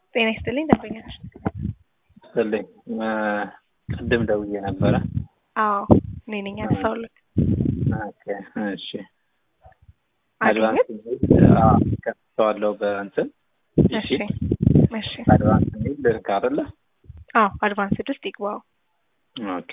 ጤና ይስጥልኝ ደንበኛች ይስጥልኝ ቅድም ደውዬ ነበረ። አዎ እኔ ነኝ ያነሳሁልህ። ኦኬ እሺ። አገኘት? አድቫንስ ከፍተዋለሁ በእንትን እሺ እሺ። አድቫንስ የሚል ልክ አይደለ? አዎ አድቫንስድ ውስጥ ይግባው። ኦኬ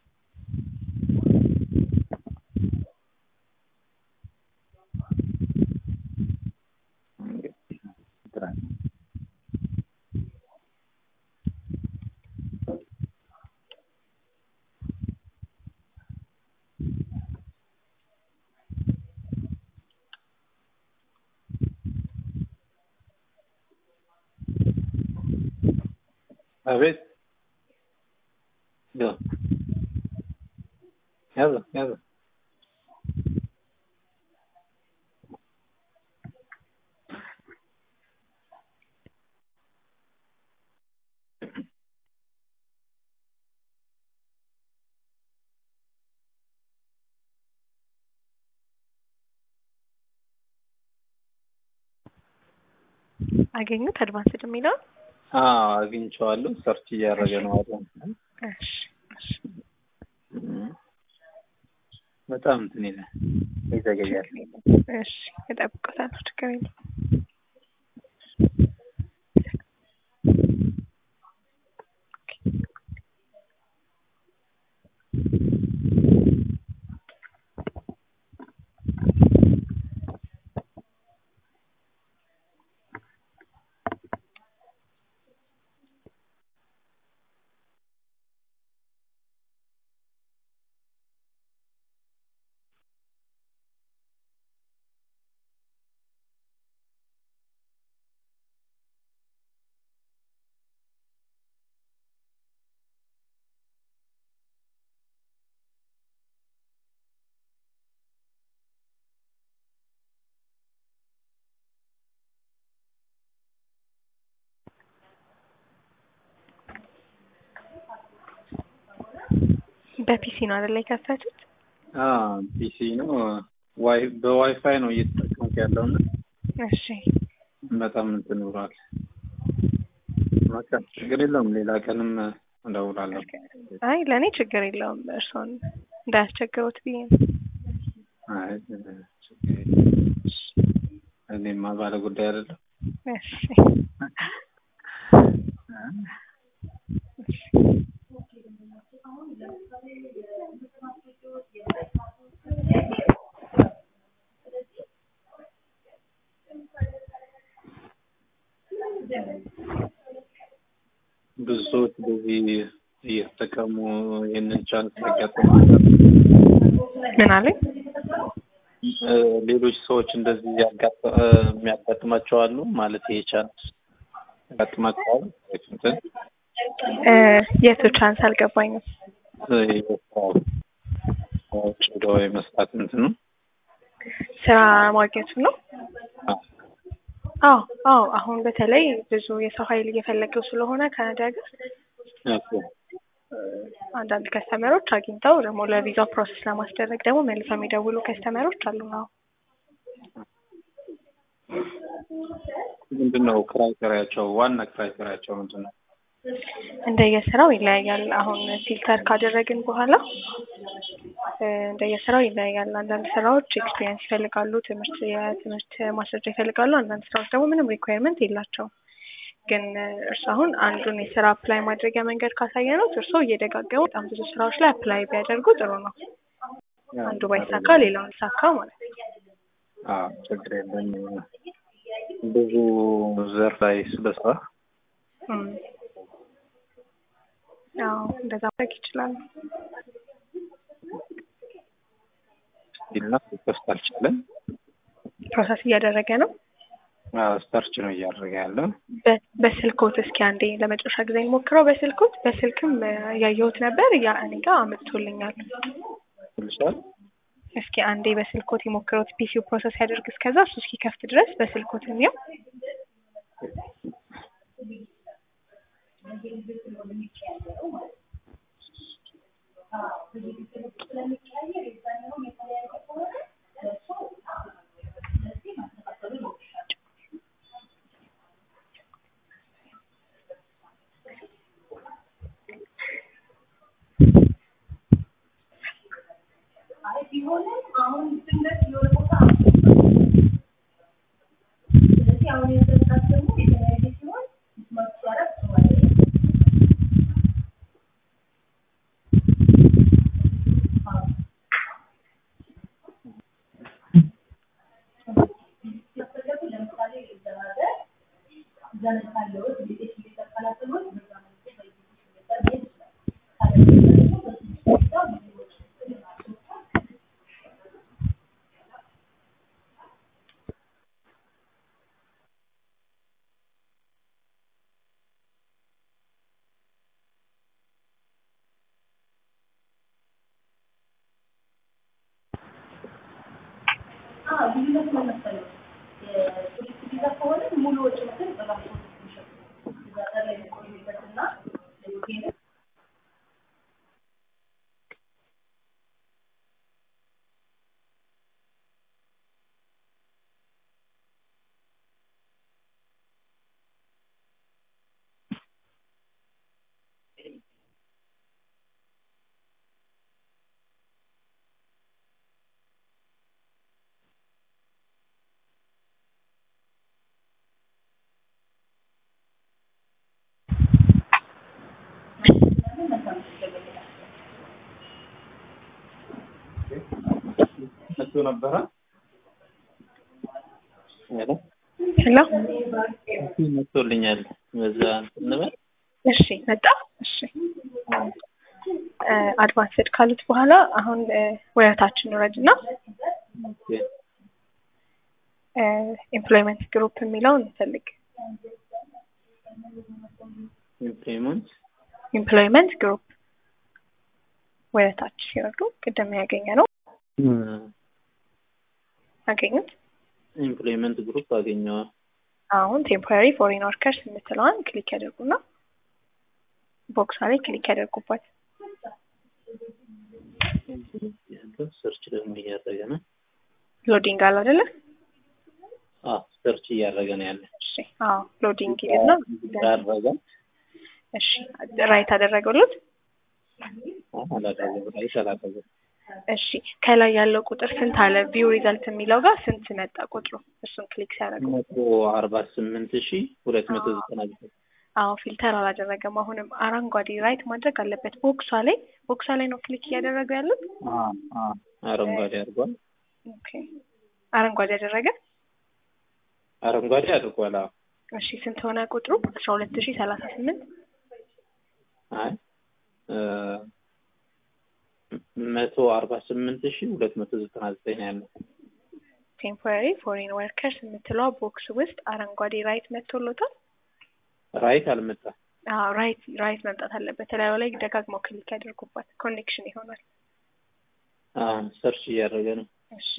አቤት ያዘ ያዘ ያዘ አገኙት አድቫንስድ የሚለውን አዎ አግኝቼዋለሁ። ሰርች እያደረገ ነው አድቫንስ እሺ እሺ በጣም እንትን ይላል ይዘገያል። እሺ እጠብቅዎታለሁ ችግር የለውም። በፒሲ ነው አይደል የከፈቱት? አዎ ፒሲ ነው። ዋይ በዋይፋይ ነው እየተጠቀምኩ ያለው እና እሺ በጣም እንትን ብሏል። በቃ ችግር የለውም። ሌላ ቀንም እደውላለሁ። አይ ለእኔ ችግር የለውም። እርስዎን እንዳያስቸግሩት ብዬ ነው። አይ ችግር የለውም። እኔማ ባለ ጉዳይ አይደለም። እሺ ብዙ ሰዎች በዚህ እየተጠቀሙ ይህንን ቻንስ ያጋጥማል። ምን አለኝ? እ ሌሎች ሰዎች እንደዚህ ያጋጥ- እ የሚያጋጥማቸው አሉ ማለት ይሄ ቻንስ ያጋጥማቸዋል። እንትን እ የቱ ቻንስ አልገባኝም። እ የስራው ውጭ ሄዶ የመስራት እንትኑ ስራ ማግኘቱ ነው? አዎ። አዎ አዎ። አሁን በተለይ ብዙ የሰው ኃይል እየፈለገው ስለሆነ ካናዳ ሀገር ኦኬ። እ አንዳንድ ከስተመሮች አግኝተው ደግሞ ለቪዛ ፕሮሰስ ለማስደረግ ደግሞ መልሰው የሚደውሉ ከስተመሮች አሉ። አዎ ምንድን ነው ክራይቴሪያቸው? ዋና ክራይቴሪያቸው ምንድን ነው? እንደየስራው ይለያያል። አሁን ፊልተር ካደረግን በኋላ እ እንደየስራው ይለያያል። አንዳንድ ስራዎች ኤክስፒሪየንስ ይፈልጋሉ፣ ትምህርት የትምህርት ማስረጃ ይፈልጋሉ። አንዳንድ ስራዎች ደግሞ ምንም ሪኳየርመንት የላቸውም። ግን እርሱ አሁን አንዱን የስራ አፕላይ ማድረጊያ መንገድ ካሳየነው እርሶ እየደጋገሙ በጣም ብዙ ስራዎች ላይ አፕላይ ቢያደርጉ ጥሩ ነው። አንዱ ባይሳካ ሌላውን ይሳካ ማለት ነው። አዎ ችግር የለም። ብዙ ዘርፍ ላይ ስለስራ እም። አዎ እንደዛ ማድረግ ይችላሉ። ይልና ሶስት አልቻለም። ፕሮሰስ እያደረገ ነው። ሰርች ነው እያደረገ ያለው። በ- በስልኮት እስኪ አንዴ ለመጨረሻ ጊዜ እንሞክረው። በስልኮት በስልክም እ ያየሁት ነበር ያ እኔ ጋር አመጥቶልኛል። ትልሻል እስኪ አንዴ በስልኮት የሞክረውት ፒሲው ፕሮሰስ ያደርግ እስከዛ እሱ እስኪከፍት ድረስ በስልኮት እንየው። መጥቶ ነበረ ሄሎ ሄሎ መጥቶልኛል። በዛ እንትን እንበል እሺ መጣ እሺ አድቫንስድ ካሉት በኋላ አሁን ወደታችን ውረድ እና ኤምፕሎይመንት ግሩፕ የሚለውን እንፈልግ ኢምፕሎይመንት ኤምፕሎይመንት ግሩፕ ወደታች ሲወርዱ ቅድም ያገኘ ነው አገኙት ኢምፕሎይመንት ግሩፕ አገኘዋል። አሁን ቴምፖራሪ ፎሬን ወርከርስ የምትለዋን ክሊክ ያደርጉና ቦክሷ ላይ ክሊክ ያደርጉባት ያለው ሰርች ደግሞ እያደረገ ነው። ሎዲንግ አለ አይደለ አዎ ሰርች እያደረገ ነው ያለ። እሺ አዎ ሎዲንግ ይልና አደረገ እሺ ራይት አደረገሉት አላደረገም። ራይት አላደረገም። እሺ ከላይ ያለው ቁጥር ስንት አለ ቪው ሪዛልት የሚለው ጋር ስንት መጣ ቁጥሩ እሱን ክሊክ ሲያደርጉ መቶ አርባ ስምንት ሺ ሁለት መቶ ዘጠና ዘጠኝ አዎ ፊልተር አላደረገም አሁንም አረንጓዴ ራይት ማድረግ አለበት ቦክሷ ላይ ቦክሷ ላይ ነው ክሊክ እያደረጉ ያሉት አረንጓዴ አድርጓል። ኦኬ አረንጓዴ ያደረገ አረንጓዴ አድርጓል። አዎ እሺ ስንት ሆነ ቁጥሩ አስራ ሁለት ሺ ሰላሳ ስምንት አይ መቶ አርባ ስምንት ሺ ሁለት መቶ ዘጠና ዘጠኝ ያለው ቴምፖራሪ ፎሬን ወርከርስ የምትለዋ ቦክስ ውስጥ አረንጓዴ ራይት መጥቶሎታል ራይት አልመጣም። አዎ ራይት ራይት መምጣት አለበት ተለያዩ ላይ ደጋግመው ክሊክ ያደርጉባት ኮኔክሽን ይሆናል ሰርች እያደረገ ነው። እሺ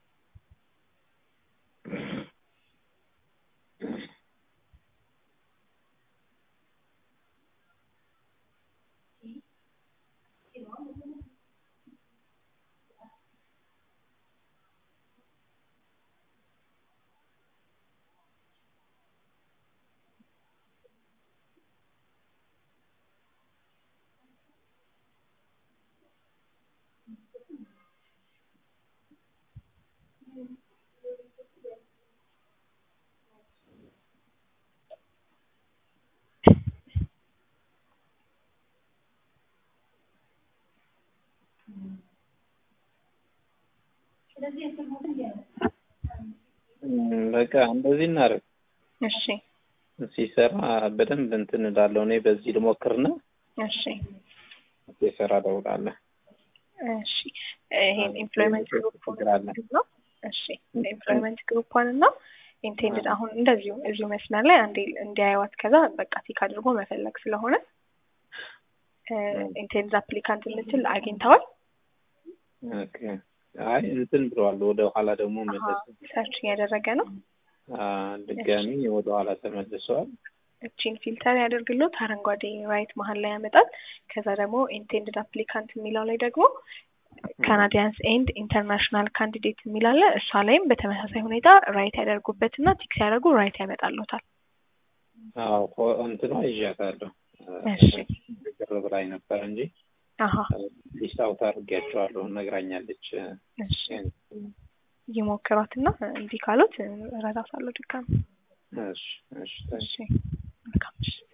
በቃ እንደዚህ እናደርግ። እሺ ሲሰራ በደንብ እንትን እላለሁ። እኔ በዚህ ልሞክርና እሺ ሲሰራ እደውላለሁ። እሺ ይሄን ኤምፕሎይመንት ግሩፕ ችግር አለ። ነው። እሺ ኤምፕሎይመንት ግሩፕን እና ኢንቴንድድ አሁን እንደዚሁ እዚሁ መስመር ላይ አንዴ እንዲያዩዋት ከዛ በቃ ቲክ አድርጎ መፈለግ ስለሆነ ኢንቴንድ አፕሊካንት የምትል አግኝተዋል። ኦኬ አይ እንትን ብለዋል። ወደ ኋላ ደግሞ መለስ ሰርች እያደረገ ነው። ድጋሚ ወደ ኋላ ተመልሰዋል። እቺን ፊልተር ያደርግሎት አረንጓዴ ራይት መሀል ላይ ያመጣል። ከዛ ደግሞ ኢንቴንድድ አፕሊካንት የሚለው ላይ ደግሞ ካናዲያንስ ኤንድ ኢንተርናሽናል ካንዲዴት የሚላለ እሷ ላይም በተመሳሳይ ሁኔታ ራይት ያደርጉበት እና ቲክ ሲያደርጉ ራይት ያመጣሎታል። አዎ እንትኗ ይዣታለሁ። እሺ ቅር ብላኝ ነበር እንጂ አሀ ሊስት አውት አድርጌያቸዋለሁ ነግራኛለች። እሺ ይሞክሯትና እምቢ ካሉት እረዳታለሁ ድጋሚ። እሺ እሺ እሺ መልካም እሺ